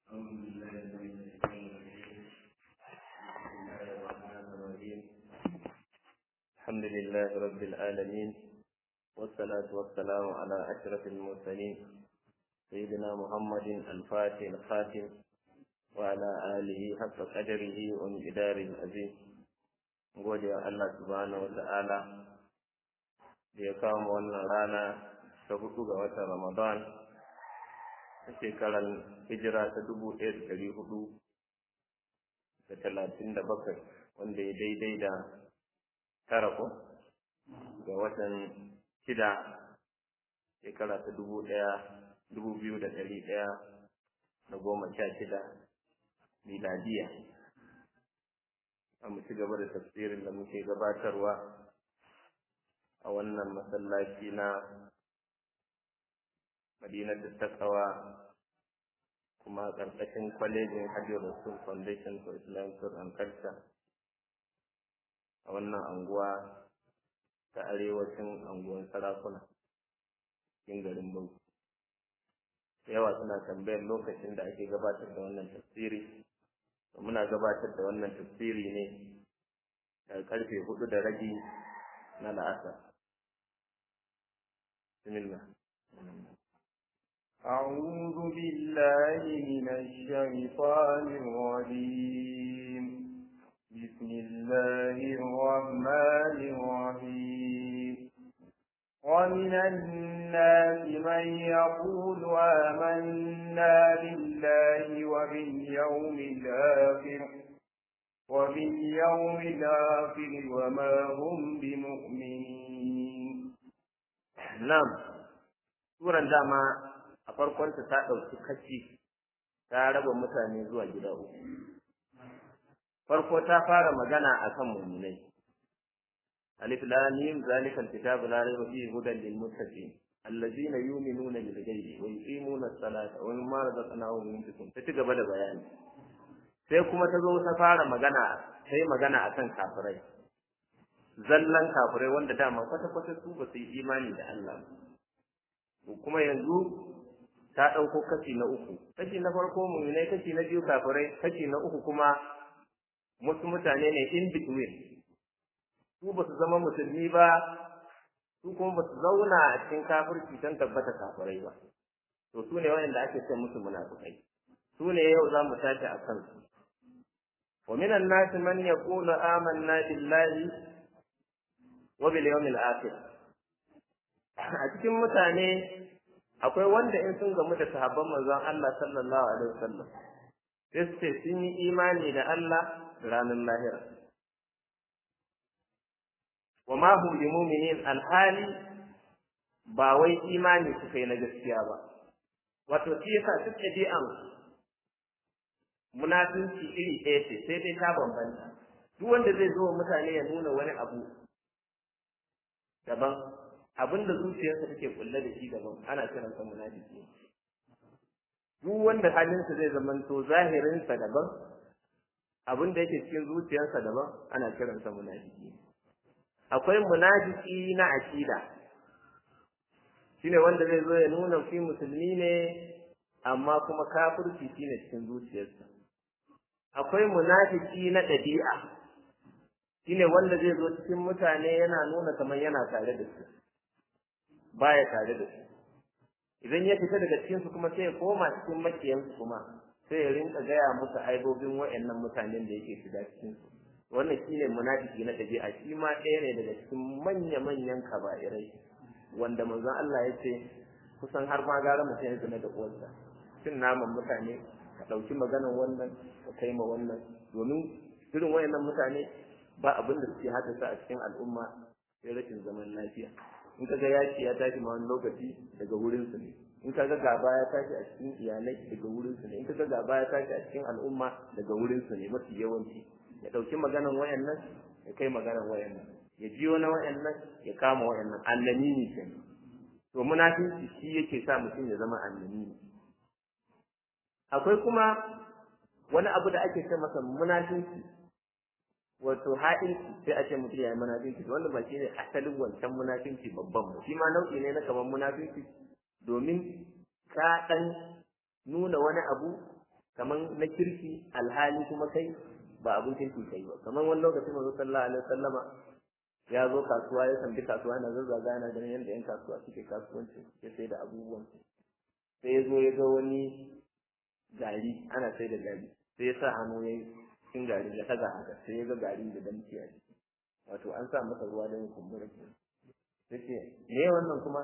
الحمد لله رب العالمين والصلاة والسلام على أشرف المرسلين سيدنا محمد الفاتح الخاتم وعلى آله حق قدره ومقدار العظيم gode wa Allah subhanahu wa ta'ala da ya kawo wannan rana ta hudu ga watan Ramadan a shekarar hijira ta dubu ɗaya da ɗari hudu da talatin da bakwai wanda ya daidai da tara ko ga watan shida shekara ta dubu ɗaya dubu biyu da ɗari ɗaya da goma sha shida miladiya a mu ci gaba da tafsirin da muke gabatarwa a wannan masallaci na madinatu takawa kuma ƙarƙashin kwalejin hajji rasul foundation for islamic and culture a wannan anguwa ta arewacin anguwan sarakuna cikin garin bauchi yawa suna tambayar lokacin da ake gabatar da wannan tafsiri muna gabatar da wannan tafsiri ne daga karfe hudu da rabi na la'asar bismillah أعوذ بالله من الشيطان الرجيم بسم الله الرحمن الرحيم ومن الناس من يقول آمنا بالله وباليوم الآخر وباليوم الآخر وما هم بمؤمنين نعم سورة داما a farkonta ta ɗauki kashi ta raba mutane zuwa gida uku farko ta fara magana akan muminai alif lam mim zalika alkitabu la rayba fihi hudan lil muttaqin allazina yu'minuna bil ghaibi wa yuqimuna as-salata wa mimma razaqnahum yunfiqun ta gaba da bayani sai kuma ta zo ta fara magana sai magana akan kafirai zallan kafirai wanda dama kwata kwata su ba su yi imani da Allah kuma yanzu ta ɗauko kashi na uku kashi na farko muminai kashi na biyu kafirai kashi na uku kuma wasu mutane ne in between su ba su zama musulmi ba su kuma ba su zauna a cikin kafirci don tabbata kafirai ba to su ne wayanda ake ce musu munafikai su ne yau za mu tashi a kansu wa minan nasi man yaqulu amanna billahi wa bil yawmil akhir a cikin mutane akwai wanda in sun gamu da sahabban manzon Allah sallallahu alaihi wasallam sai su ce sun yi imani da Allah ranar lahira wa ma hum bi mu'minin alhali ba wai imani suka yi na gaskiya ba wato shi yasa duk ɗabi'an munafinci iri ɗaya ce sai dai ta bambanta duk wanda zai zo mutane ya nuna wani abu daban abin da zuciyarsa take kulle da shi daban ana kiransa munafiki duk wanda halinsa zai zamanto zahirinsa daban abin da yake cikin zuciyarsa daban ana kiransa munafiki akwai munafiki na akida shine wanda zai zo ya nuna shi musulmi ne amma kuma kafirci shine cikin zuciyarsa akwai munafiki na ɗabi'a shine wanda zai zo cikin mutane yana nuna kamar yana tare da su baya tare da su idan ya fita daga cikin su kuma sai ya koma cikin makiyansu kuma sai ya rinka gaya musu aibobin waɗannan mutanen da yake shiga cikin su wannan shine munafiki na ɗabi'a shi ma ɗaya ne daga cikin manya-manyan kaba'irai wanda manzon Allah ya ce kusan har ma gara mutum ya zama da uwarsa cin naman mutane ka ɗauki maganar wannan ka kai ma wannan domin irin wayannan mutane ba abin da suke haddasa a cikin al'umma sai rashin zaman lafiya in kaga yaki ya tashi ma wani lokaci daga wurin su ne in kaga gaba ya tashi a cikin iyalai daga wurin su ne in kaga gaba ya tashi a cikin al'umma daga wurin su ne mafi yawanci ya ɗauki maganar wayannan ya kai maganar wayannan ya jiyo na wayannan ya kama wayannan annani ne kenan to munafinci shi yake sa mutum ya zama annani ne akwai kuma wani abu da ake ce masa munafinci wato ha'inci sai a ce mutum ya yi munafinci wanda ba shi ne asalin wancan munafinci babban ba shi ma nau'i ne na kamar munafinci domin ka ɗan nuna wani abu kaman na kirki alhali kuma kai ba abin kirki kai ba kaman wani lokaci manzo sallallahu alaihi wasallama ya zo kasuwa ya tambi kasuwa yana zazzaga yana ganin yadda yan kasuwa suke kasuwanci ya sai da abubuwan sai ya zo ya ga wani gari ana sai da gari sai ya sa hannu ya cikin gari ya taga haka sai ya ga gari da damci a ciki wato an sa masa ruwa don kumbura ke sai ce me wannan kuma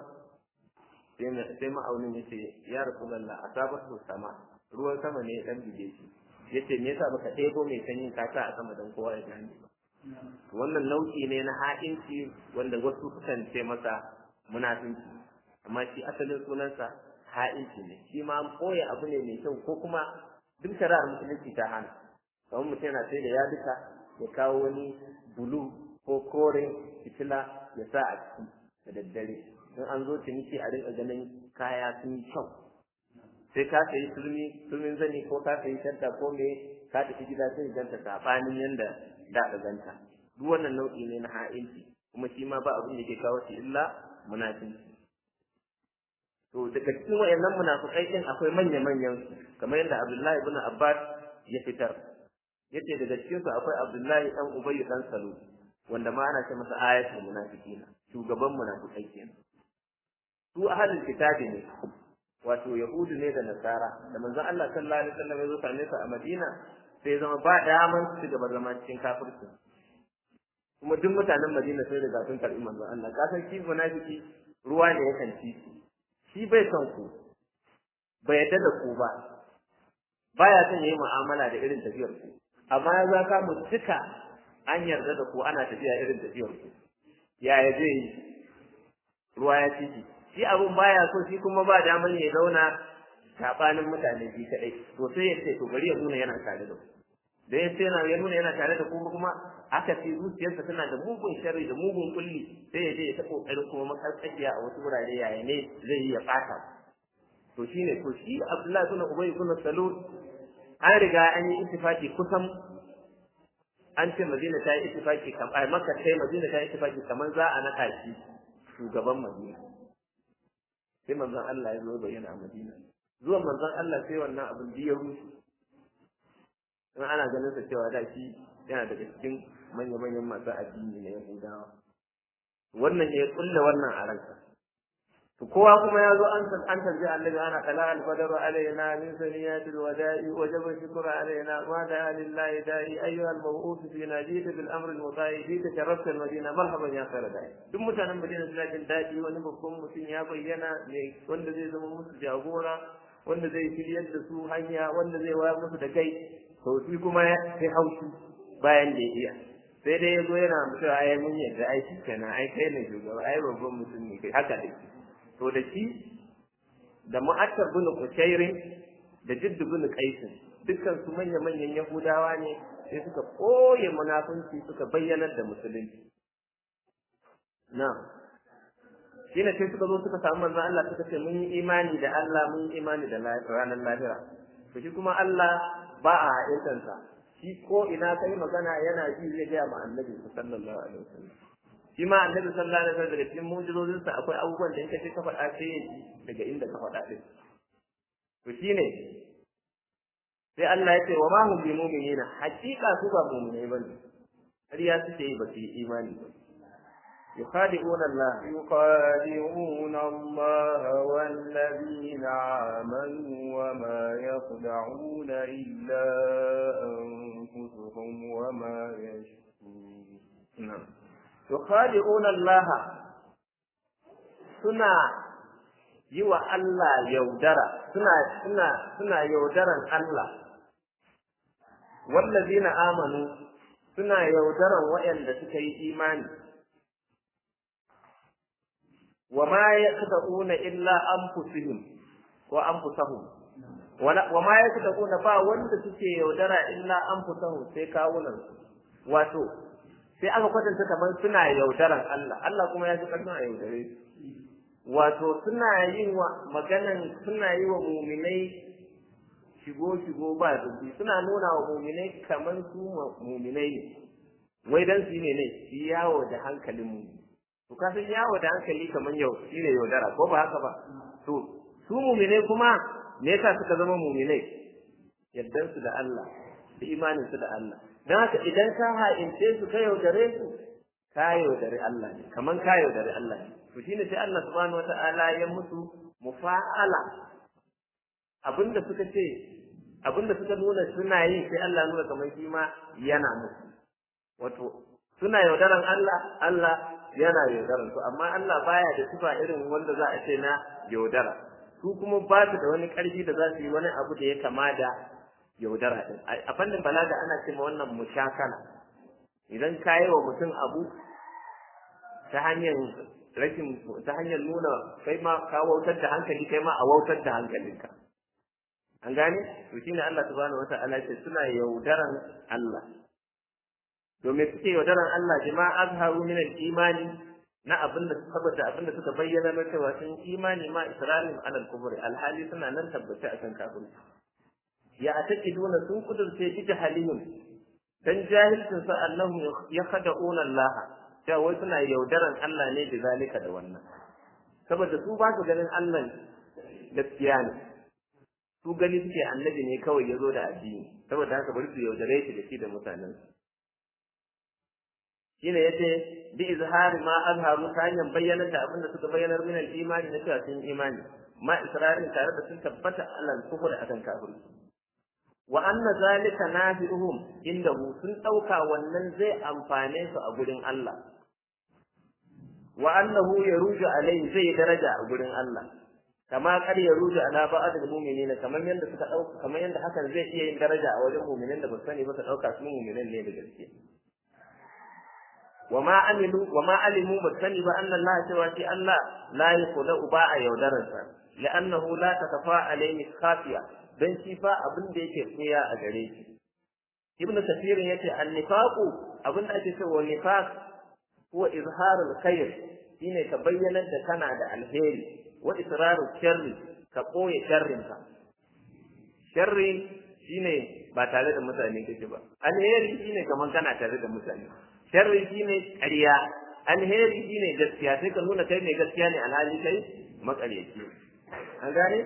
sai ma'aunin ya ce ya rasu lalla a sabar sama ruwan sama ne ya dan bige shi ya ce me yasa baka ɗebo mai sanyin ka sa a sama don kowa ya gane ba wannan nau'i ne na ha'inci wanda wasu sukan ce masa munafinci amma shi asalin sunansa ha'inci ne shi ma an ɓoye abu ne mai kyau ko kuma duk shari'ar musulunci ta hana kamar mutum yana sai da yaduka ya kawo wani bulu ko kore fitila ya sa a ciki da daddare in an zo ciniki a rinka ganin kaya sun yi kyau sai ka sayi sulmi sulmin zani ko ka sayi shadda ko me ka tafi gida sai ganta sabanin yanda da ka ganta duk wannan nau'i ne na ha'inci kuma shi ma ba abin da ke kawo shi illa munafinci to daga cikin wayannan munafikai din akwai manya manyan kamar yadda Abdullahi ibn Abbas ya fitar yace daga cikin su akwai Abdullahi dan Ubay dan Salul wanda ma ana ce masa ayatul munafiqina shugaban munafikai kenan su ahlul kitabi ne wato yahudu ne da nasara da manzon Allah sallallahu alaihi wasallam ya zo same su a Madina sai zama ba daman su gaba zama cikin kafirci kuma duk mutanen Madina sai da sun karbi manzon Allah ka san shi munafiki ruwa ne ya kanci shi bai son ku bai yadda da ku ba baya son yayi mu'amala da irin tafiyar ku amma ya zaka mu duka an yarda da ku ana tafiya irin tafiyar ku yaya zai yi ruwa ya ciki shi abun baya so shi kuma ba daman ya zauna sabanin mutane bi kadai to sai ya ce to bari ya nuna yana tare da ku da ya ce yana ya nuna yana tare da ku kuma aka ce zuciyarsa tana da mugun sharri da mugun kulli sai ya je ya ta kokarin kuma makarƙashiya a wasu wurare yaya ne zai yi ya fata to shine to shi Abdullahi ibn Ubay ibn Salul an riga an yi ittifaki kusan an ce Madina ta yi ittifaki kamar Makka sai Madina ta yi ittifaki kamar za a naka shi shugaban Madina sai manzon Allah ya zo bayyana a Madina zuwan manzon Allah sai wannan abin da ya rushe in ana ganin sa cewa da shi yana daga cikin manya-manyan masu addini na Yahudawa wannan ya kulle wannan a ranka to kowa kuma ya zo an an tarji annabi ana kala al-fadaru alaina min saniyatil wada'i wajaba shukru alaina wa da lillahi da'i ayyuha al-maw'ud fi najid bil amr al-muta'i fi tasharraf al-madina marhaban ya khayra da'i duk mutanen madina suna jin daɗi wani babban mutum ya bayyana ne wanda zai zama musu jagora wanda zai shiryar da su hanya wanda zai wayar musu da kai to shi kuma ya sai haushi bayan da ya iya sai dai ya zo yana cewa ai mun yadda ai shi kenan ai kai ne shugaba ai babban mutum ne kai haka dai to da shi da mu'attar bin kushairin da jiddu bin qaisin dukkan su manya manyan yahudawa ne sai suka koye munafunci suka bayyanar da musulunci na shine sai suka zo suka samu manzon Allah suka ce mun yi imani da Allah mun yi imani da ranar lahira to shi kuma Allah ba a haɗinsa shi ko ina kai magana yana ji zai gaya ma annabi sallallahu alaihi wasallam shi ma annabi sallallahu alaihi wasallam daga cikin mu'jizozin sa akwai abubuwan da in kace ka faɗa sai ya ji daga inda ka faɗa din to shine sai Allah ya ce wa ma hum bi mu'minina hakika su ba mu'minai bane har ya suke yi ba su yi imani ba يخادعون الله يخادعون الله والذين آمنوا وما يخدعون إلا أنفسهم وما يشكرون نعم يخادعون الله suna yi wa Allah yaudara suna suna suna yaudaran Allah wallazina amanu suna yaudaran waɗanda suka yi imani wa ma yaqta'una illa anfusihim wa anfusahum wa ma yaqta'una ba wanda suke yaudara illa anfusahum sai kawunan wato sai aka kwatanta kamar suna yaudaran Allah Allah kuma ya ji karfin a yaudare su wato suna yin wa maganan suna yi wa muminai shigo shigo ba zubi suna nuna wa muminai kamar su muminai ne wai dan su ne ne su yawo da hankalin mu to ka san yawo da hankali kamar yau shine yaudara ko ba haka ba to su muminai kuma me yasa suka zama muminai yaddan su da Allah da imanin su da Allah dan haka idan ka ha'ince su ka yaudare su ka yaudare Allah ne kaman ka yaudare Allah ne to shine sai Allah subhanahu wata'ala ya musu mufa'ala abinda suka ce abinda suka nuna suna yi sai Allah nuna kamar shi ma yana musu wato suna yaudaran Allah Allah yana yaudaran su amma Allah baya da sifa irin wanda za a ce na yaudara su kuma ba su da wani ƙarfi da za su yi wani abu da ya kama da yaudara din a fannin balaga ana ce ma wannan mushakala idan ka yi wa mutum abu ta hanyar rashin ta hanyar nuna kai ma ka wautar da hankali kai ma a wautar da hankalinka an gane to shine Allah subhanahu wata'ala ce suna yaudaran Allah domin suke yaudaran Allah jima azharu min al-imani na abin da saboda abin da suka bayyana na cewa sun imani ma isra'ilin alal kubri alhali suna nan tabbace akan kafirci ya ataqiduna sun kudurce bi jahalihim dan jahilcin sa annahum yakhda'una Allah cewa wai suna yaudaran Allah ne da zalika da wannan saboda su ba su ganin Allah gaskiya ne su gani suke annabi ne kawai ya zo da addini saboda haka bari su yaudare shi da shi da mutanen shine yace bi izhari ma azharu ta hanyar bayyanar da abin da suka bayyanar min al-imani na cewa sun imani ma isra'il tare da sun tabbata alal kufur akan kafirci wa anna zalika nafi'uhum indahu sun dauka wannan zai amfane su a gurin Allah wa annahu yaruju alai zai daraja a gurin Allah kama kar yaruju ala ba'd al-mu'minina kamar yanda suka dauka kamar yanda hakan zai iya yin daraja a wajen mu'minin da ba sani ba su dauka su mu'minin ne da gaske وما عملوا وما علموا بسني بأن الله سوى الله لا يخدع باع يودرسا لأنه لا تخفى عليه خافية dan shi fa abin da yake tsaya a gare shi ibn kathir yace an-nifaqu abin da ake cewa nifaq huwa izharul khair shine ka bayyana da kana da alheri wa israrul sharri ka koye sharrin ka sharri shine ba tare da mutane kake ba alheri shine kaman kana tare da mutane sharri shine ƙarya alheri shine gaskiya sai ka nuna kai mai gaskiya ne alhali kai maƙaryaci an gane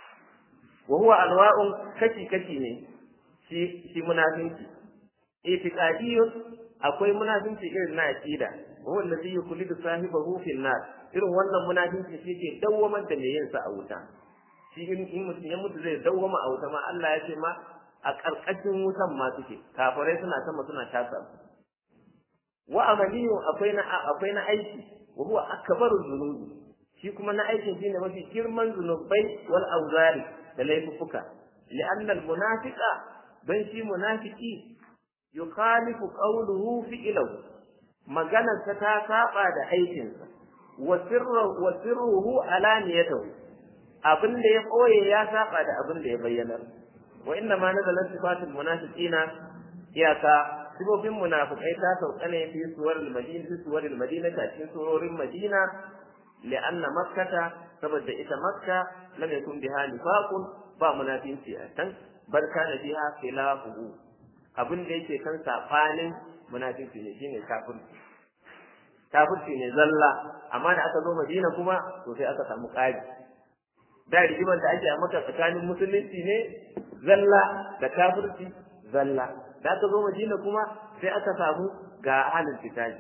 wa huwa anwa'un kashi kashi ne shi shi munafinci itiqadiyyun akwai munafinci irin na aqida wa huwa allazi yukhlidu sahibahu fi nar irin wannan munafinci shi ke dawwamar da mai yin sa a wuta shi in mutum ya mutu zai dawwama a wuta ma Allah ya ce ma a ƙarƙashin wutan ma suke kafirai suna sama suna tasa wa amaliyu akwai na akwai na aiki wa huwa akbaru dhunubi shi kuma na aikin shine mafi girman zunubai wal auzari da laifuka li'anna al munafiqa dan shi munafiki yukhalifu qawluhu fi'luhu maganar ta ta saba da aikinsa wa sirru wa sirruhu alaniyatuhu abin da ya koye ya saba da abin da ya bayyana wa inna ma nazalat sifatul munafiqina iyaka sifofin munafikai ta sauka ne fi suwar madina fi suwar madina ta cikin surorin madina li'anna makkata saboda ita makka lam yakun biha nifaqun ba munafinci a can bal kana biha khilafuhu abin da yake kan safanin munafinci ne shine kafirci kafirci ne zalla amma da aka zo madina kuma to sai aka samu ƙari da rigimar da ake a maka tsakanin musulunci ne zalla da kafirci zalla da aka zo madina kuma sai aka samu ga halin fitaji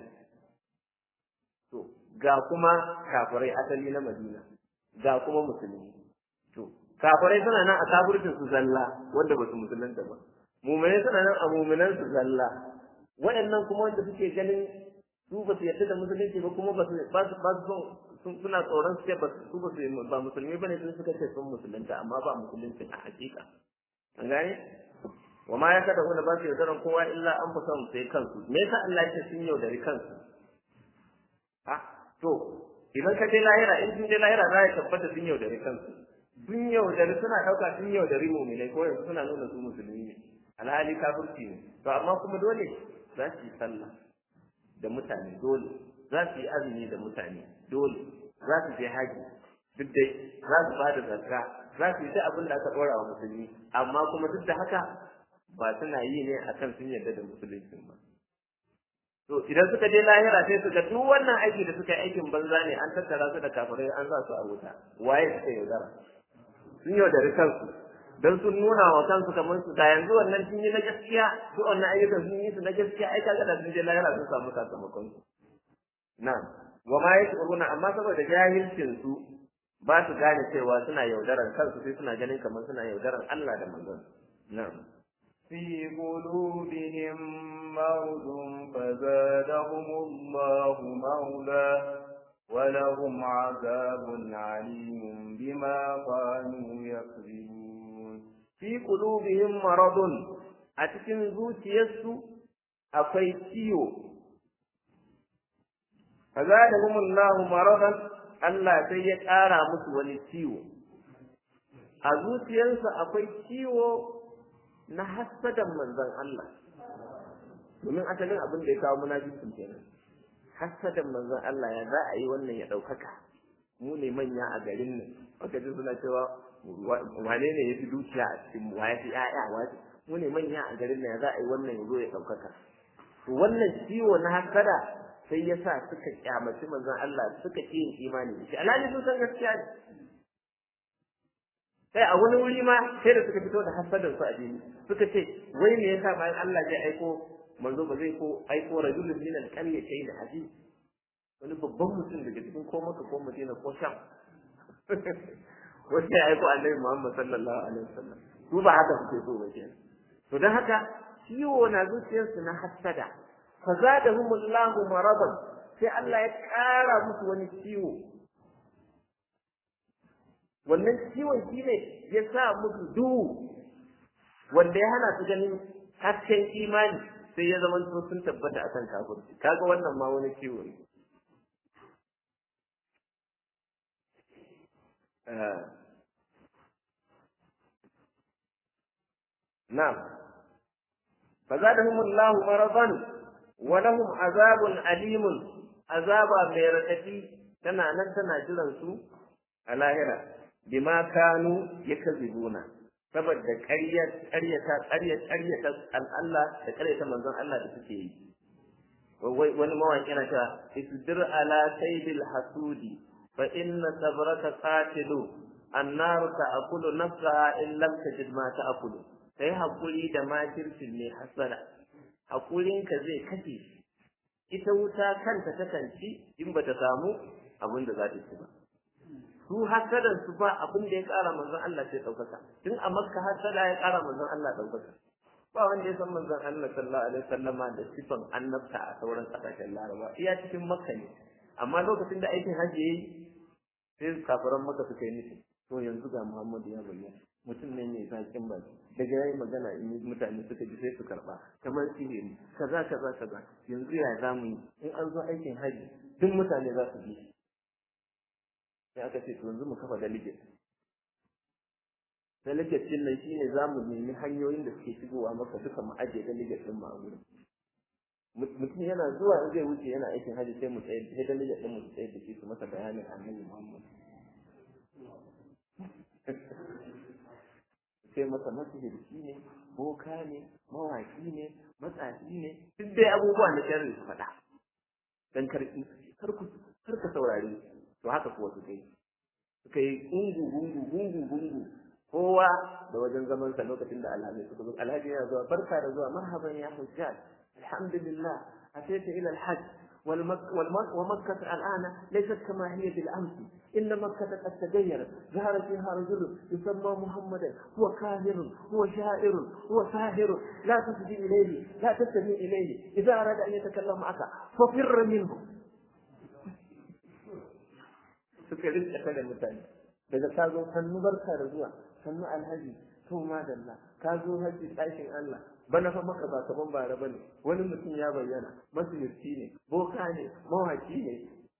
to ga kuma kafirai asali na madina ga kuma musulmi to kafirai suna nan a kafircin su zalla wanda ba su musulunta ba muminai suna nan a muminan su zalla waɗannan kuma wanda suke ganin su ba su yarda da musulunci ba kuma ba su ba su suna tsoron su ba su ba su ba musulmi bane sun suka ce sun musulunta amma ba musulunci a hakika an gane wa ma ya kada wanda ba su yaudaran kowa illa an fi son sai kansu me yasa Allah ya ce sun yaudari kansu ha to idan ka je lahira in sun je lahira za ya tabbata sun yaudari kansu sun yaudari suna ɗauka sun yaudari muminai ko yanzu suna nuna su musulmi ne alhali kafirci ne to amma kuma dole za su yi sallah da mutane dole za su yi azumi da mutane dole za su je haji duk dai za su bada zakka za su yi ta abin da aka ɗora wa musulmi amma kuma duk da haka ba suna yi ne akan sun yarda da musulunci ba to idan suka je lahira sai su ga duk wannan aiki da suka yi aikin banza ne an tattara su da kafirai an sa su a wuta waye suka yaudara sun yaudari kansu dan sun nuna wa kansu kamar su da yanzu wannan sun yi na gaskiya su wannan ayyukan sun yi su na gaskiya ai kaga da sun je lahira sun samu sakamakon su na'am wa ma yashuruna amma saboda jahilcin su ba su gane cewa suna yaudaran kansu sai suna ganin kamar suna yaudaran Allah da manzon na'am في قلوبهم مرض فزادهم الله مرضا ولهم عذاب عليم بما كانوا يكذبون fi qulubihim maradun a cikin zuciyarsu akwai ciwo fazadahumullahu maradan Allah sai ya ƙara musu wani ciwo a zuciyarsu akwai ciwo na hassadan manzon Allah domin asalin abin da ya kawo munafikin kenan hassadan manzon Allah ya za a yi wannan ya ɗaukaka mu ne manya a garin nan aka ji suna cewa wane ne ya fi dukiya a cikin mu ya fi ƴaƴa wace mu ne manya a garin nan ya za a yi wannan ya zo ya ɗaukaka to wannan ciwo na hassada sai ya sa suka kyamaci manzon Allah suka ƙi yin imani da shi alhali sun san gaskiya ne sai a wani wuri ma sai da suka fito da hasadar su a jini suka ce wai me yasa bayan Allah zai aiko manzo ba zai ko aiko rajulun min al-qaryatayn aziz wani babban mutum daga cikin ko maka ko madina ko sham wanda ya aiko annabi Muhammad sallallahu alaihi wasallam su ba haka suke so ba kenan to dan haka ciwo na zuciyarsu na hasada fa zadahumullahu maradan sai Allah ya kara musu wani ciwo wannan ciwon shi ne ya sa musu duhu wanda ya hana su ganin hasken imani sai ya zama sun tabbata akan kafirci kaga wannan ma wani ciwo ne na'am فزادهم الله مرضا ولهم عذاب أليم عذاب ميرتكي tana nan tana jiran su a lahira bima kanu yakzibuna saboda ƙaryar ƙaryata ƙaryar ƙaryata Allah da ƙaryata manzon Allah da suke yi wani mawaki yana cewa isdir ala saydil hasudi fa inna sabraka qatilu annar ta'kulu nafsaha in lam tajid ma ta'kulu kai hakuri da makircin ne hasara hakurinka zai kashe ita wuta kanta takan ci in bata samu abin da za ta ci ba su hasadan su ba abin da ya ƙara manzon Allah sai ɗaukaka tun a makka hasada ya ƙara manzon Allah ɗaukaka ba wanda ya san manzon Allah sallallahu alaihi wasallama da sifan annabta a sauran ƙasashen laraba iya cikin makka ne amma lokacin da aikin hajji yayi sai kafiran makka suka yi nufi to yanzu ga Muhammadu ya bayyana mutum ne mai zaƙin baki daga yayi magana in mutane suka ji sai su karba kamar sihiri kaza kaza kaza yanzu ya zamu yi in an zo aikin hajji duk mutane za su bi sai aka ce to yanzu mu kafa delegate delegate din nan shine zamu nemi hanyoyin da suke shigowa maka duka mu aje delegate din mu a gurin mutum yana zuwa zai wuce yana aikin haji sai mu tsaye sai delegate din mu tsaye da shi su masa bayanin annabi Muhammad sai masa masihirci ne boka ne mawaki ne matsafi ne duk dai abubuwa na sharri su faɗa dan karki kar ku kar ka saurare to haka kuwa suka yi suka yi gungu gungu gungu gungu kowa da wajen zaman sa lokacin da alhaji suka zo alhaji yana zuwa barka da zuwa marhaban ya hujjaj alhamdulillah atayta ila alhajj ومكة الآن ليست كما هي بالأمس إن مكة قد تغيرت ظهر فيها رجل يسمى محمدا هو كاهر هو شاعر هو ساهر لا تسجي إليه لا تستمع إليه إذا أراد أن يتكلم معك ففر منه suka rinka kada mutane daga ka zo sannu barka da zuwa sannu alhaji to madalla ka zo haji ɗakin Allah bana fa maka ba kaman bara bane wani mutum ya bayyana masirci ne boka ne mawaki ne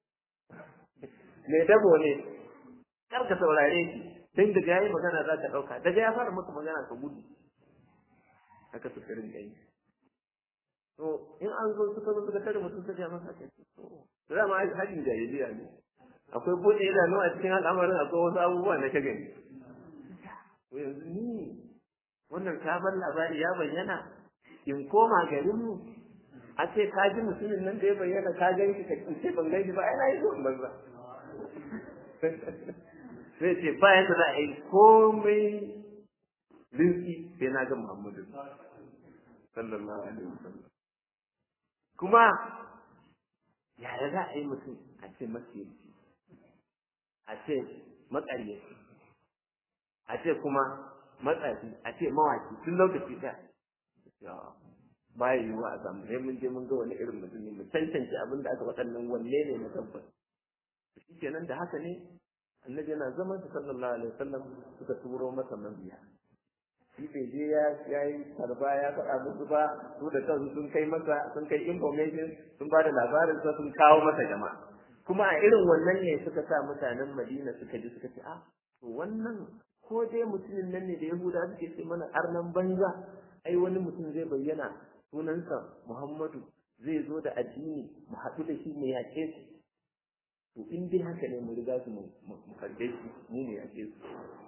mai dabo ne kar ka saurare shi dan daga yayi magana za ka dauka daga ya fara maka magana ka gudu haka suka rinka yi to in an zo suka zo suka tare mutum sai ya masa kai to dama hajin jahiliya ne akwai bude idanu a cikin al'amarin akwai wasu abubuwa na ka gani to yanzu ni wannan sabon labari ya bayyana in koma garinmu a ce ka ji mutumin nan da ya bayyana ka gan shi ka ce ban gan shi ba ai na yi zuwan banza sai ce ba yadda za a yi komai rinsi sai na ga Muhammadu sallallahu alaihi wasallam kuma yaya za a yi mutum a ce masiyarci a ce maƙaryaci a ce kuma matsafi a ce mawaki tun lokaci ɗaya baya yiwuwa a samu sai mun je mun ga wani irin mutum ne mu tantance abin da aka waɗannan wanne ne na tabbas shi kenan da haka ne annabi yana zaman sa sallallahu alaihi wasallam suka turo masa mabiya shi bai je ya yayi karba ya faɗa musu ba su da kansu sun kai masa sun kai information sun ba da labarin sa sun kawo masa jama'a kuma a irin wannan ne suka sa mutanen Madina suka ji suka ce a to wannan ko dai mutumin nan ne da Yahuda suke ce mana arnan banza ai wani mutum zai bayyana sunansa Muhammadu zai zo da addini mu haɗu da shi mu yaƙe su to in dai haka ne mu riga su mu karɓe shi mu ne yaƙe su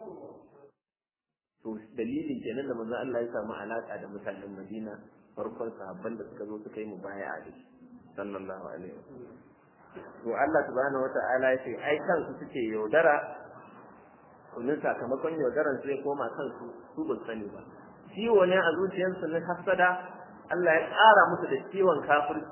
to dalilin kenan da manzo Allah ya samu alaka da mutanen Madina farkon sahabban da suka zo suka yi mubaya'a da shi sallallahu alaihi wasallam to Allah subhanahu wata'ala ya ce ai kansu suke yaudara kullun sakamakon yaudaran sai koma kansu su ba sani ba ciwo ne a zuciyarsu na hasada Allah ya ƙara musu da ciwon kafirci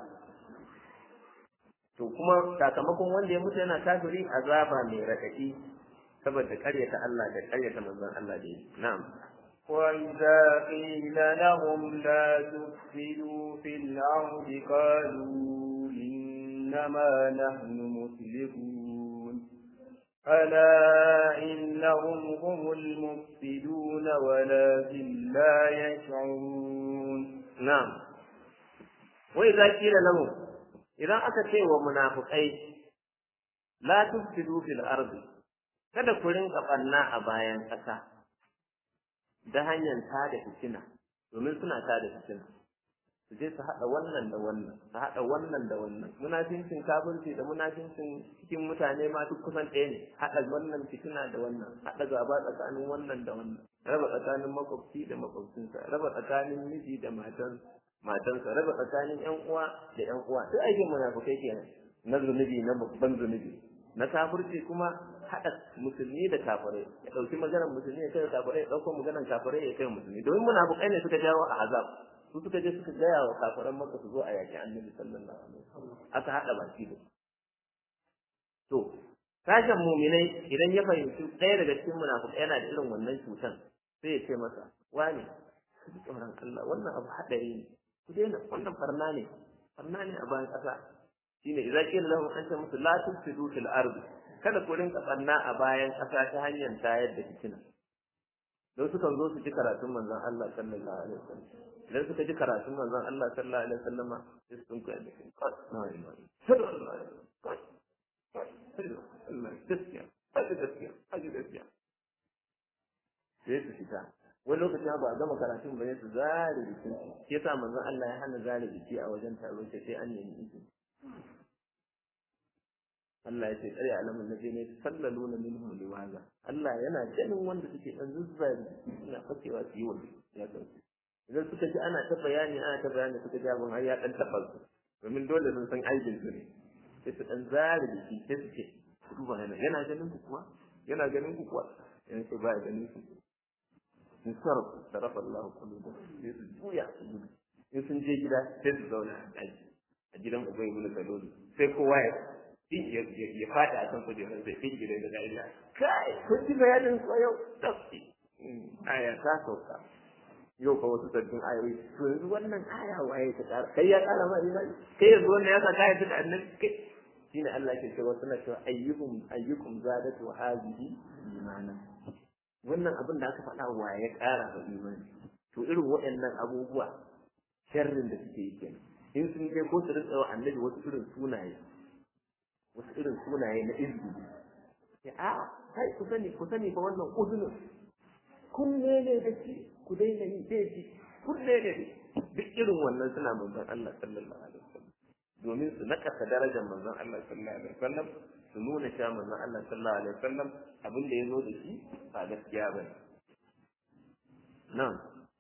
to kuma sakamakon wanda ya mutu yana kafiri azaba mai raɗaɗi saboda ƙaryata Allah da ƙaryata manzon Allah da yi na'am وإذا قيل لهم لا تفسدوا في الأرض قالوا إنما نحن مسلمون ألا إنهم هم المفسدون ولكن لا يشعرون na'am wai za kila lahu idan aka ce wa munafiqai la tufsidu fil ardi kada ku rinka banna a bayan ƙasa da hanyar tada fitina domin suna tada fitina su je su haɗa wannan da wannan su haɗa wannan da wannan munafincin kafirci da munafincin cikin mutane ma duk kusan ɗaya ne haɗa wannan fitina da wannan haɗa gaba tsakanin wannan da wannan raba tsakanin makwabci da makwabcinsa raba tsakanin miji da matan matansa raba tsakanin ƴan uwa da ƴan uwa duk aikin munafikai kenan na zunubi na babban zunubi na kafirci kuma haɗa musulmi da kafirai ya ɗauki maganar musulmi ya kai kafirai ya ɗauko maganar kafirai ya kai musulmi domin munafikai ne suka jawo a azab su suka je suka gaya wa kafiran maka su zo a yaƙi annabi sallallahu alaihi wasallam aka haɗa baki da to sashen muminai idan ya fahimci ɗaya daga cikin munafikai yana da irin wannan cutan sai ya ce masa wane ku ji tsoron Allah wannan abu haɗari ne ku daina wannan farna ne farna ne a bayan ƙasa shine idza qila lahum anta musu la tufsidu fil ardi kada ku rinka banna a bayan ƙasa ta hanyar tayar da fitina don sukan zo su ji karatun manzon Allah sallallahu alaihi wasallam idan suka ji karatun manzon Allah sallallahu alaihi wasallam sai sun kai da kai na ilaha illallah Allah gaskiya aji gaskiya aji gaskiya sai su fita wani lokacin ba a gama karatun ba su zare jikin shi yasa manzon Allah ya hana zare jiki a wajen taro sai an nemi izini Allah ya ce tsare alamun nabi ne sallalu na minhum liwaza Allah yana ganin wanda suke dan zuzzare jiki suna fakewa su yi wa ya san idan suka ji ana ta bayani ana ta bayani suka ji abin har ya dan taba su domin dole sun san aibin su ne sai su dan zare jiki sai su ce duba yana yana ganin ku kuwa yana ganin ku kuwa yana ce ba ya ganin ku in sarrafa sarrafa Allah kullu sai su juya su gudu in sun je gida sai su zauna a daji a gidan ubai ibn salulu sai kowa ya ya fada a kan kujerar sai fin gidan da dariya kai kun ji bayanin ko yau tafi aya ta sauka yau fa wasu sabbin ayoyi to yanzu wannan aya waye ta kara kai ya kara ma imani kai yanzu wannan ya sa kai da annabi kai shine Allah ke cewa suna cewa ayyukum ayyukum zadatu hadhihi imana wannan abin da aka faɗa wa ya ƙara ga imani to irin waɗannan abubuwa sharrin da suke yi kenan in sun je ko su rinka wa annabi wasu irin sunaye wasu irin sunaye na izini ya a kai ku sani ku sani fa wannan uzunin kunne ne da shi ku daina yi zai ji kunne ne duk irin wannan suna manzon Allah sallallahu alaihi wasallam domin su nakasa darajar manzon Allah sallallahu alaihi wasallam su nuna cewa manzon Allah sallallahu alaihi wasallam abin da ya zo da shi ba gaskiya ba ne nan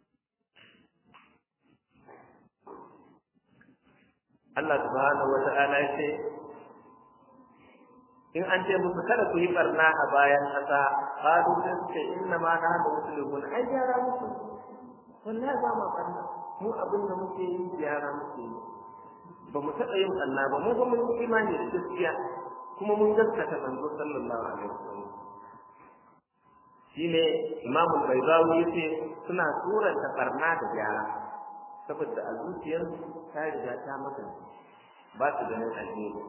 Allah subhanahu wa ta'ala ya ce in an ce musu kada ku yi barna a bayan ƙasa qalu sai inna ma nahnu muslimun ai gyara musu wallahi ba ma kanna mu abin da muke yi gyara muke yi ba mu taɓa yin Allah ba mu ba mun yi imani da gaskiya kuma mun gaskata manzo sallallahu alaihi wasallam shine Imam Al-Baydawi yace suna suranta barna da gyara saboda a zuciyarsu ta riga ta maka ba su ganin alheri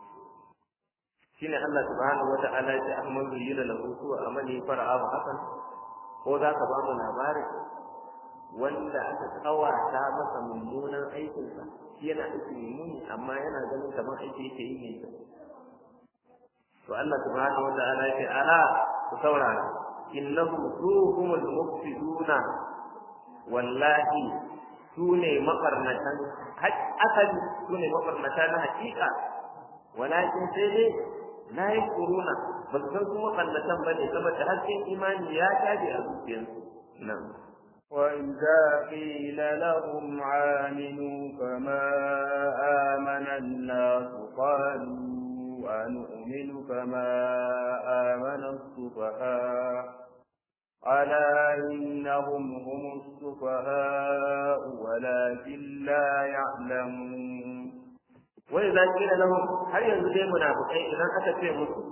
shine Allah subhanahu wa ta'ala ya ce ahman zuyyina lahu su'a amali fara'ahu hasan ko za ka ba mu labarin wanda aka kawata masa mummunan aikinsa shi yana aiki mummuni amma yana ganin kamar aiki yake yi mai kyau to Allah subhanahu wa ta'ala ya ce ala ku saurara innahum suhumul mufsiduna wallahi sune mabarnatan asali sune mabarnata na hakika walakin sai dai la yaquluna ba su san kuma kallatan bane saboda hasken imani ya tabi a zuciyarsu nan وإذا قيل لهم عاملوا كما آمن الناس قالوا أنؤمن كما آمن السفهاء ألا إنهم هم السفهاء ولكن لا يعلمون وإذا قيل لهم هل ينزل منافقين إذا أتت مسلم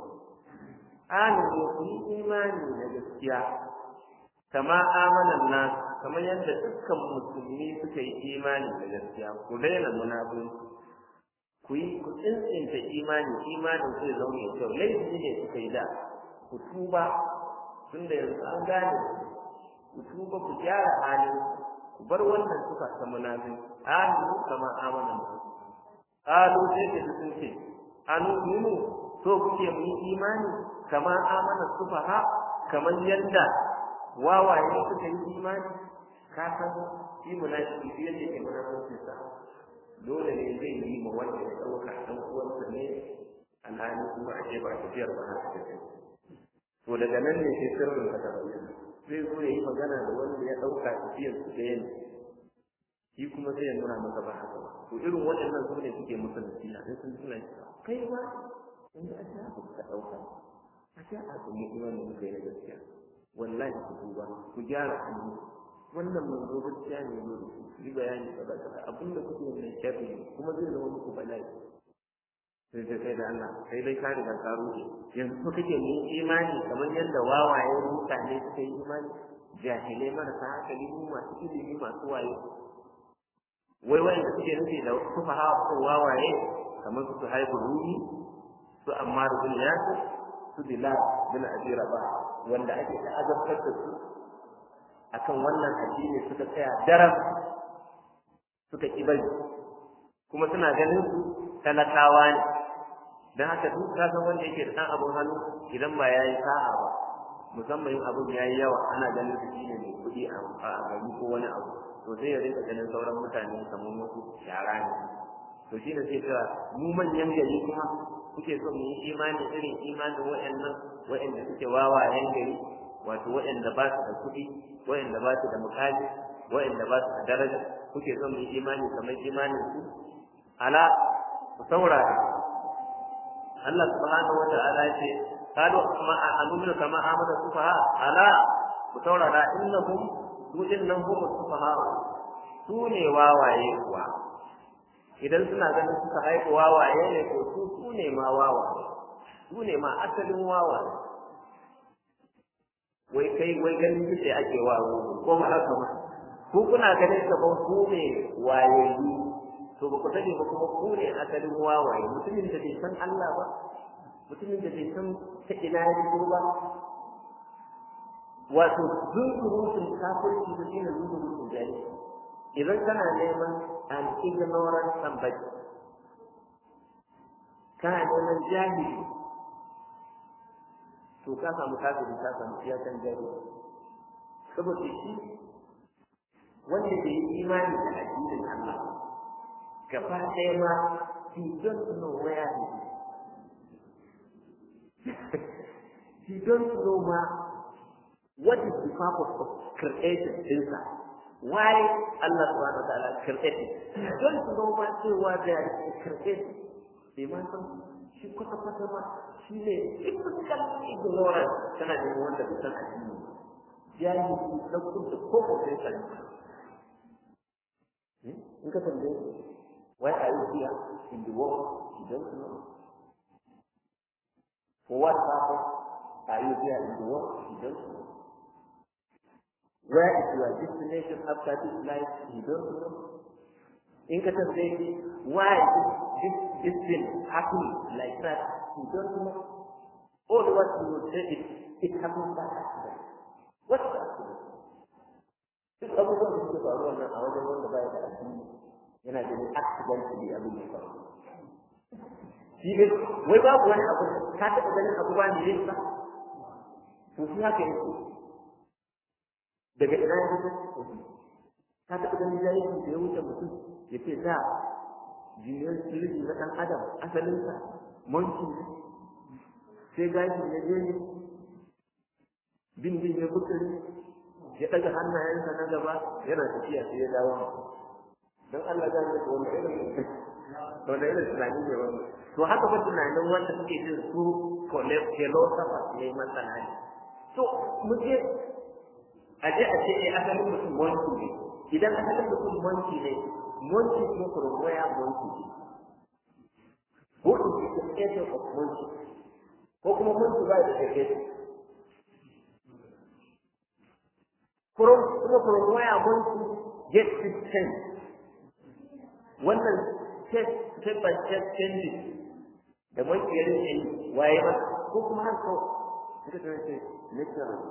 آمنوا في إيماني لجسيا كما آمن الناس كما يند dukkan musulmi suka yi imani da gaskiya ku daina munafiki ku yi ku tsintsinta imani imanin zai zama mai kyau laifi ne suka yi da ku tuba tunda yanzu an gane ku tuba ku gyara halin ku bar wannan suka ta munafiki aminu kama amana mu qalu sai da sun ce anu minu so kuke mu yi imani kama amana sufaha kamar yadda wawaye suka yi imani ka san shi munafiki shi yake ke munafiki sa dole ne zai yi ma wanda ya dauka dan uwansa ne alhali kuma a ce ba tafiyar ba haka take to daga nan ne sai sirrin ka tabbata zai zo ya yi magana da wanda ya dauka tafiyar su ɗaya ne shi kuma sai ya nuna maka ba haka ba to irin waɗannan su ne suke musu nasiha sai sun tuna kai ma in a ta ku ka dauka a ta a kuma imanin muka yi na gaskiya wallahi ku duba ku gyara hannu wannan manzo gaskiya ne ne yi bayani kaza kaza abinda kuke mai sharri kuma zai zama muku bala'i sai sai sai da Allah sai dai ka riga ka rufe yanzu ko kake ne imani kamar yadda wawaye mutane suka yi imani jahilai marasa hankali mu masu ilimi masu waye wai wanda suke nufi da sufa hawa ko wawaye kamar su haibu rumi su amma bin yasir su bilal bin abi rabah wanda ake ta azabtar da su akan wannan addini suka tsaya daram suka ki bari kuma suna ganin su talakawa ne dan haka duk ka san wanda yake da dan abun hannu idan ba yayi sa'a ba musamman in abun yayi yawa ana ganin su shine mai kuɗi a gari ko wani abu to sai ya rinka ganin sauran mutane kamar wasu shara ne to shi ne sai cewa mu manyan gari kuma kuke so mu yi imani irin imanin wa'annan wa'anda suke wawayen gari wato wa'anda ba su da kuɗi wa'anda ba su da mukali wa'anda ba su da daraja kuke so mu yi imani kamar imanin su ala ku saurara Allah subhanahu wa ta'ala ya ce qalu kama amanu kama amana sufaha ala ku saurara innahum su nan hum sufaha su ne wawaye kuwa idan suna ganin suka haifu wawaye ne ko su su ne ma wawaye su ne ma asalin wawaye wai kai wai ganin kike ake wawo ko ma haka ba ku kuna ganin kaman ku ne wayayi to ba ku sani ba kuma ku ne asalin wawaye mutumin da bai san Allah ba mutumin da bai san ta ina ya fito ba wato zunzurutun kafirci da shine zunzurutun jahilci idan kana neman an ignorant somebody kana neman jahili to ka samu kafiri ka samu iyakan jahili saboda shi wanda bai yi imani da addinin Allah gaba ɗaya ma he don't know where he is he don't know ma what is the purpose of creation ɗinsa why Allah subhanahu wa ta'ala created don't know ma cewa da created bai ma san shi kwata kwata ma shi ne typical ignorance tana da wanda bai san addini jahili na kudu ko ko sai san in ka tambaye why are you here in the world you don't know for what purpose are you here in the world you don't know where is your destination after this life you don't know in ka tambaye shi why is this this thing happening like that you don't know all what you will say is it happened by accident what is accident duk abubuwan da suke faruwa nan a wajen wanda baya da addini yana da accidentally abin da faru shi ne wai babu wani abu ka taɓa ganin abu ba ne ba to shi haka yake daga ina ya fito ka taɓa ganin jahilci da ya wuce mutum ya ce da jiyar sirri na ɗan adam asalinsa monki ne sai gashi ya je ne bin bin ya bukari ya ɗaga hannayensa na gaba yana tafiya sai ya dawo don Allah ya ga wani irin wanda irin tunani ne wannan to haka ba tunanin wanda suke jin su philosophers ne masana ne to mu je a je a ce eh asalin mutum wanki ne idan asalin mutum wanki ne wanki ko kurwaya wanki ne ko in ce the essence of wanki ko kuma wanki ba da essence kurum kuma kurwaya wanki get system wannan step by step changes da makiyarin ya yi waye ba ko kuma har ko suka ce natural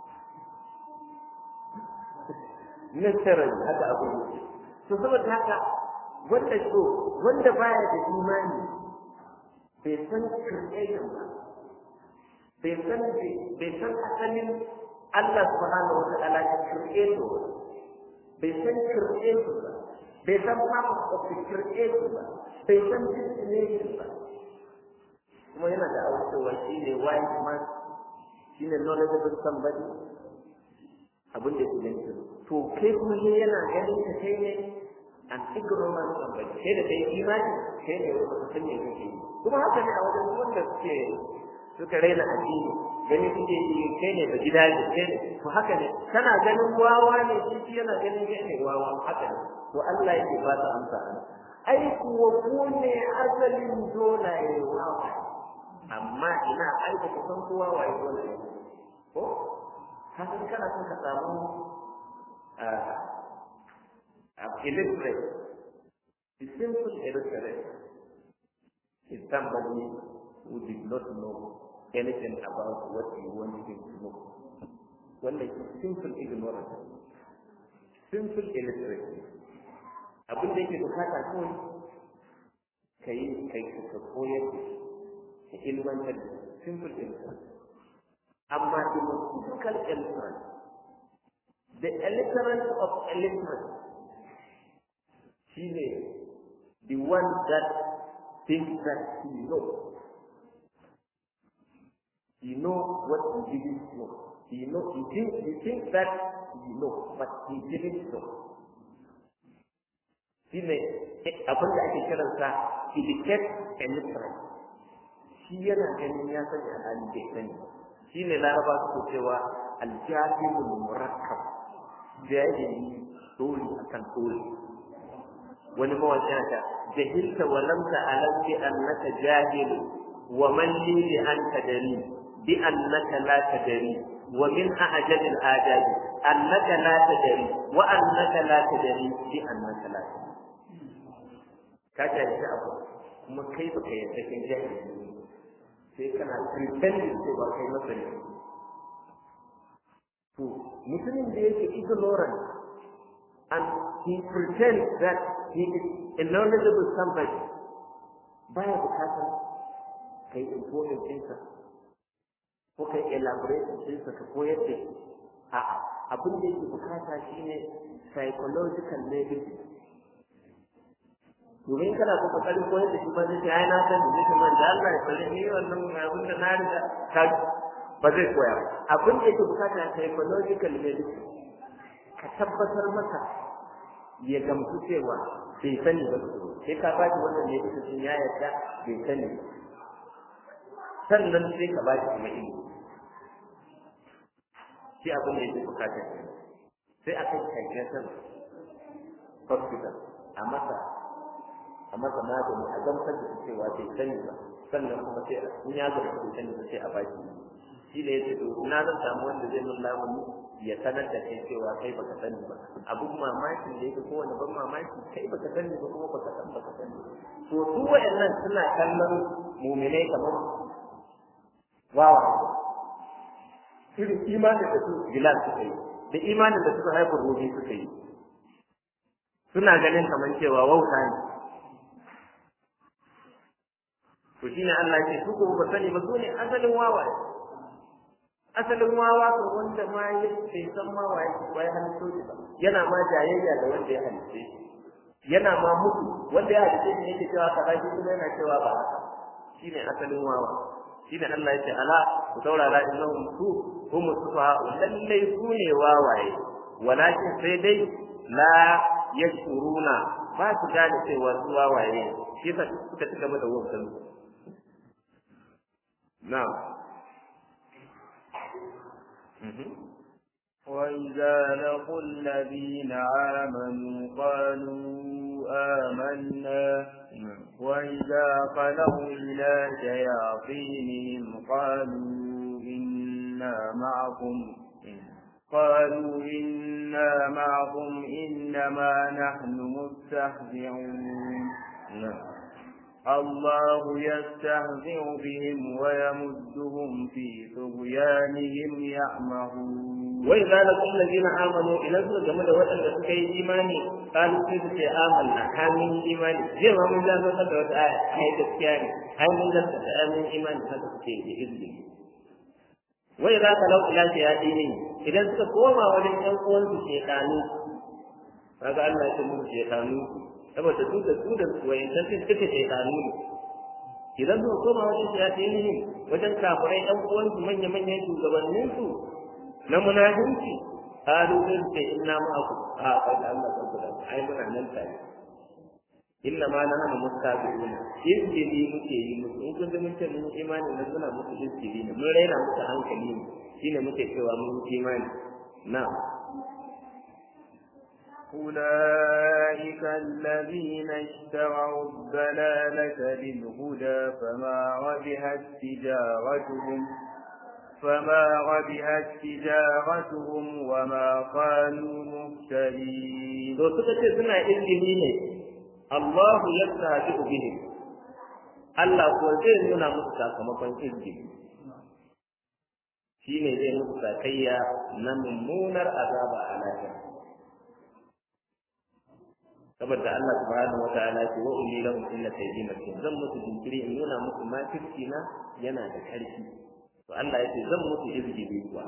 natural haka abu ne to saboda haka wanda so wanda baya da imani bai san creation ba bai san bai san asalin Allah subhanahu wa ta'ala ya creator bai san creator ba bai san purpose of the creation ba bai san destination ba kuma yana da aucewa shi ne wise man shi ne knowledgeable somebody abin da ke ganin to kai kuma ne yana ganin ka kai ne an ignorant somebody kai da kai imani kai ne wanda ka san me kake yi kuma haka ne a wajen wanda suke suka raina addini gani suke yi kai ne da gida ne kai ne to haka ne kana ganin wawa ne shi yana ganin kai ne wawa haka ne to Allah yake ba ta amsa ai kuwa ku ne asalin dolaye wawa amma ina ai ba ku san kowa waye dolaye ko hakan kana son ka samu a illiterate the simple illiterate is somebody who did not know anything about what you want him to know wanda is simple ignorance simple illiterate abin da yake bukata kawai ka yi kai ka koyar da ilmantar da simple illiterate amma the most difficult illiterate the illiterate of illiterate shine the one that thinks that he knows he knows what he didn't know he know he thinks he thinks that he knows but he didn't know shi ne abin da ake kiransa educate and literate shi yana ganin ya sani a hali bai sani shi ne laraba suke cewa aljahilul murakkab jahili dole akan dole wani mawaƙi yana ta jahilta wa lam ta'lam bi annaka jahil wa man li bi anta dari bi annaka la tadri wa min a'jab al-adab annaka la tadri wa annaka la tadri bi annaka la tadri ka jahilci abu kuma kai baka yarda kai jahili sai kana pretending cewa kai masani to mutumin da yake ignorant and he pretends that he is a knowledgeable somebody baya bukatar kai important ɗinsa ko kai elaborate ɗinsa ka koyar da shi a'a abin da yake bukata shine psychological medicine domin kana so ka kari koyar da shi ba zai ai na san da zai man da Allah ya bari ni wannan abin da na riga ka ba zai koya abin da yake bukata psychological medicine ka tabbatar maka ya gamsu cewa bai sani ba sai ka ba shi wannan medicine sun ya yarda bai sani sannan sai ka ba shi kuma ilimi shi abin da yake bukatar sai a kai kankan hospital a masa a masa magani a gamsar da cewa bai sani ba sannan kuma sai in ya ga bai sani ba sai a baki shi ne yace to ina zan samu wanda zai mun lamuni ya sanar da kai cewa kai baka sani ba abun mamakin da yake kowane ban mamaki kai baka sani ba kuma baka san baka sani to su waɗannan suna kallon muminai kamar wawa irin imanin da su bilal suka yi da imanin da suka haifar ruhi suka yi suna ganin kamar cewa wauta ne to shine Allah ce su ko ba sani ba su ne asalin wawa asalin wawa ko wanda ma ya bai san ma waye ba ya halitto shi ba yana ma jayayya da wanda ya halitte shi yana ma mutu wanda ya halitte shi yake cewa kaza shi kuma yana cewa ba haka shine asalin wawa shine Allah ya ce ala ku saurara innahum su hum sufaha lallai su ne wawaye walakin sai dai la yashuruna ba su gane cewa su wawaye shi yasa suka ci gaba da wautan na'am وإذا لقوا الذين آمنوا قالوا آمنا وإذا خلوا إلى شياطينهم قالوا إنا معكم قالوا إنا معكم إنما نحن مستهزئون الله يستهزئ بهم ويمدهم في طغيانهم يعمهون وإذا لقوا الذين آمنوا إلى سورة جمد وأن سكي إيماني قالوا كيف سي آمنا آمين إيماني زي ما من ذلك قد وقت آية هاي تسكياني هاي من ذلك آمين إيماني هذا سكي بإذنه وإذا خلوا إلى شياطينهم إذا suka koma wajen ɗan uwansu shekanu kaga Allah ya ce musu shekanu saboda su da su da wayancan sun suka shekanu ne idan suka koma wajen shayatinin wajen kafirai ɗan uwansu manya-manyan shugabanninsu na munafinci qalu in ta inna ma'akum a kai da Allah kan kula ai muna nan tare inna ma na hana mustabiquna izgili muke yi musu in kun ga mun ce mun imani nan muna musu izgili ne mun raina musu hankali ne shine muke cewa mun imani na أولئك الذين اشتروا الضلالة بالهدى فما ربحت تجارتهم فما ربحت تجارتهم وما كانوا مهتدين to suka ce suna izgili ne Allahu yastahzi'u bihim Allah ko zai nuna musu sakamakon izgili shine zai musu sakayya na mummunar azaba a lahira saboda Allah subhanahu wataala ce wa ummi lahum illa sayyidina zan musu jinkiri in nuna musu makirci na yana da karfi to Allah yace zan musu izgili kuwa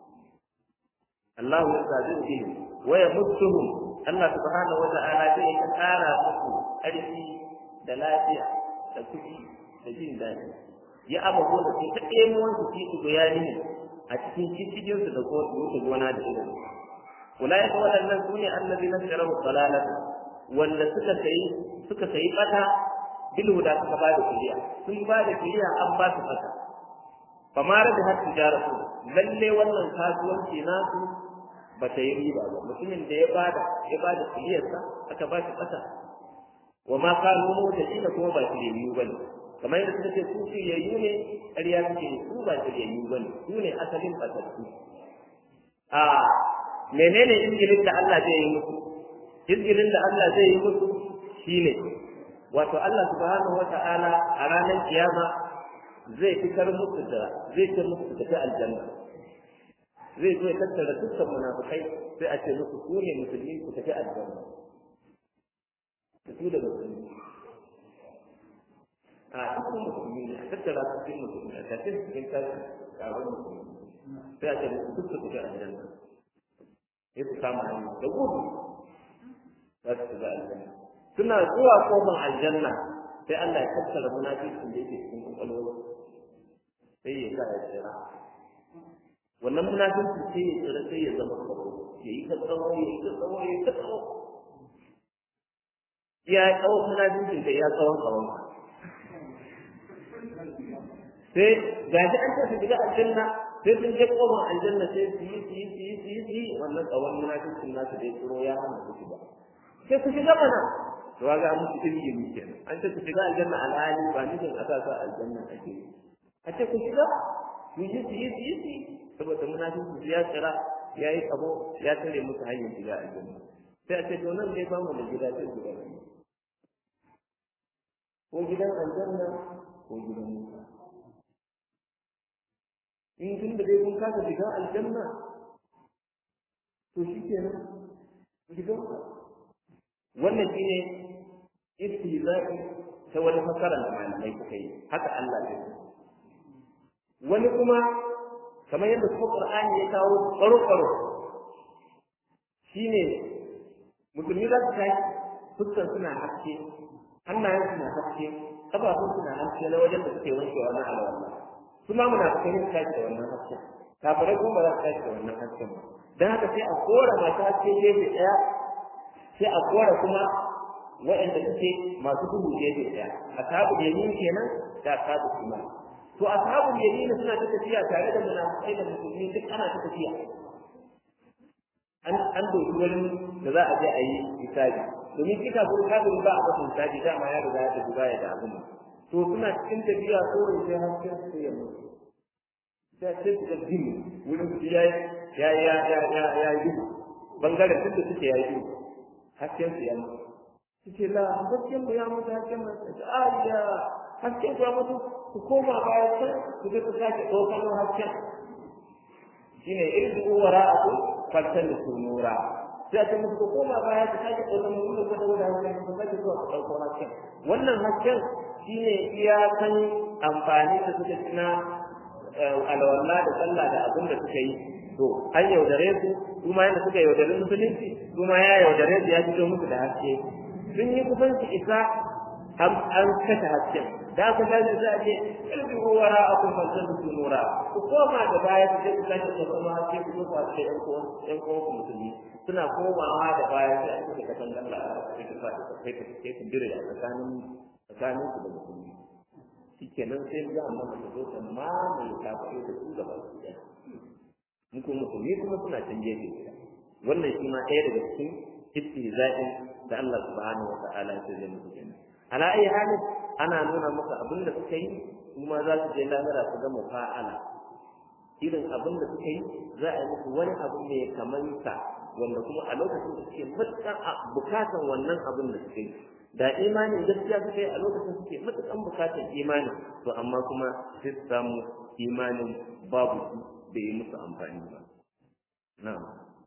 Allah ya sabi bihim wa yamuttuhum Allah subhanahu wata'ala zai ta kara musu ƙarfi da lafiya da kuɗi da jin daɗi ya abubu da su ta ɗemuwan su ci bayani ne a cikin cikin su da wuce gona da irin ulai ka waɗannan su ne annabi na sharahu salalata wanda suka sayi suka sayi bata bil huda suka ba da kiriya sun ba da kiriya an ba su fata fa ma da har tijaratu lalle wannan kasuwanci nasu ba ta yi riba ba mutumin da ya bada ya bada kuliyarsa aka ba shi kasa wa ma kanu mutaqina kuma ba shirye bane kamar yadda suka ce su shiryayyu ne ƙarya suke su ba shiryayyu bane su ne asalin batattu a menene injilin da Allah zai yi musu injilin da Allah zai yi musu shine wato Allah subhanahu wata'ala a ranar kiyama zai fitar musu da zai ce musu tafi aljanna zai zo ya tattara dukkan munafikai sai a ce musu ku ne musulmi ku tafi aljanna su da musulmi a dukkan musulmi ne a tattara su cikin musulmi a tafi cikin tashi kawo musulmi sai a ce musu duk su tafi aljanna sai su kama hannu da gudu za su tafi aljanna suna zuwa kofar aljanna sai Allah ya tattara munafikin da yake cikin kwakwalwar sai ya sa ya tsira wannan munafinci sai ya tsira sai ya zama tsaro ya yi ta tsawo ya yi ta tsawo ya yi ta tsawo ya yi tsawon munafincin da ya tsawon tsawon sai gaji an ce su shiga aljanna sai sun je kofar aljanna sai su yi su yi su yi su yi su yi wannan tsawon munafikin nasu dai tsoro ya hana su shiga sai ku shiga mana to ga musu ilimi kenan an ce ku shiga aljanna alhali ba nufin a sa sa aljanna ake yi a ce ku shiga ku yi su yi su yi su yi saboda munafiki ya tsira ya yi kabo ya tare musu hanyar shiga aljanna sai a ce to nan dai ba mu da gida sai guda biyu ko gidan aljanna ko gidan wuta in tun da dai kun kasa shiga aljanna to shi kenan gidan wannan shine istihza'i ta wani fasara da malamai suka yi haka Allah ya wani kuma kamar yadda kuma Qur'ani ya kawo tsaro-tsaro shine musulmi za su tashi fuskar suna haske hannayen suna haske kafafun suna haske na wajen da suke wankewa na alwala su ma muna kai su tashi da wannan hasken kafirai kuma ba za su tashi da wannan hasken ba don haka sai a kora masu haske gefe ɗaya sai a kora kuma waɗanda suke masu duhu gefe ɗaya a sabu yamin kenan da sabu kuma to a sabu yamin suna ta tafiya tare da munafikai da musulmi duk ana ta tafiya an an doki wani da za a je a yi hisabi domin kika gurin kafin ba a kasan hisabi dama ya riga ya tafi baya da abin to suna cikin tafiya kawai sai hasken su ya mutu sai sai su ga jini wurin su ya ya ya ya ya ya yi bangaren tun da suke ya yi hasken su ya mutu suke la hasken mu ya mutu hasken mu a ya hasken ku ya mutu ku koma baya can ku je ku sake ɗaukar hasken shine irdu wara'akum fattalisu nura sai ta muku koma baya ta sake ɗaukar mu da gwada gwada hasken ku sake zuwa ku ɗauko hasken wannan hasken shine iyakan amfani da suka ci na alwala da sallah da abin da suka yi to an yaudare su kuma yadda suka yaudare musulunci kuma ya yaudare su ya fito musu da haske sun yi kusan su isa an kashe hasken da aka tashi za a ce ilbi wara a kun falsar da su nura ku koma da baya su je ku kashe su kuma haske ku zo ku haske ɗan kowan ɗan kowan ku musulmi suna komawa da baya sai an kashe kasan galla a kai ku sa kai ku kai ku dire a tsakanin tsakanin ku da musulmi shikenan sai za a mana zo ta mamaye kafirai da su gaba su ɗaya mu kuma musulmi kuma suna can gefe guda wannan shi ma ɗaya daga cikin istihza'in da Allah subhanahu wa ta'ala ya zai musu kenan ala ayi halin ana nuna maka abin da suka yi kuma za su je lahira su ga mufa'ala irin abin da suka yi za a yi musu wani abu mai kamanta wanda kuma a lokacin da suke matuƙar bukatan wannan abin da suka yi da imanin gaskiya suka yi a lokacin suke matuƙar bukatan imani to amma kuma sai su samu imanin babu su bai yi musu amfani ba na'am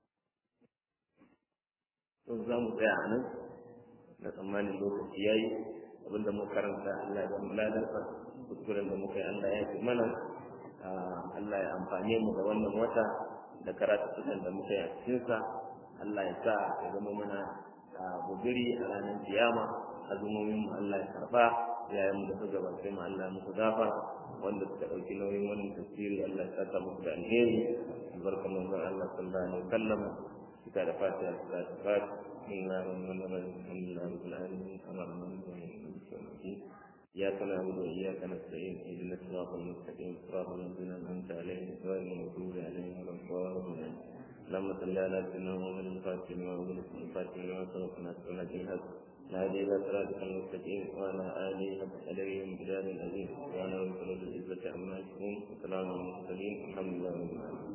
to za mu tsaya a nan na tsammanin lokaci ya yi abinda muka karanta Allah ya mu ladarsa kuskuren da muka yi Allah ya fi mana Allah ya amfane mu da wannan wata da karatukan da muka yi a cikinsa Allah ya sa ya zama mana bugiri a ranar kiyama azumomin mu Allah ya karba yayin mu da suka gabace mu Allah ya musu gafa wanda suka ɗauki nauyin wannan tafsiri Allah ya saka musu da alheri albarkan manzon Allah sallallahu alaihi wasallam kita da fatiha da fatiha bismillahirrahmanirrahim alhamdulillahi rabbil alamin arrahmanir rahim إياك نعبد وإياك نستعين اهدنا الصراط المستقيم صراط الذين أنعمت عليهم غير المغضوب عليهم ولا الضالين اللهم صل على سيدنا محمد الفاتح لما أغلق الفاتح لما سبق ناصر الحق الهادي إلى صراطك المستقيم وعلى آله حق عليهم بلاد العظيم وعلى رسول العزة عما يشركون وسلام على المرسلين الحمد لله رب العالمين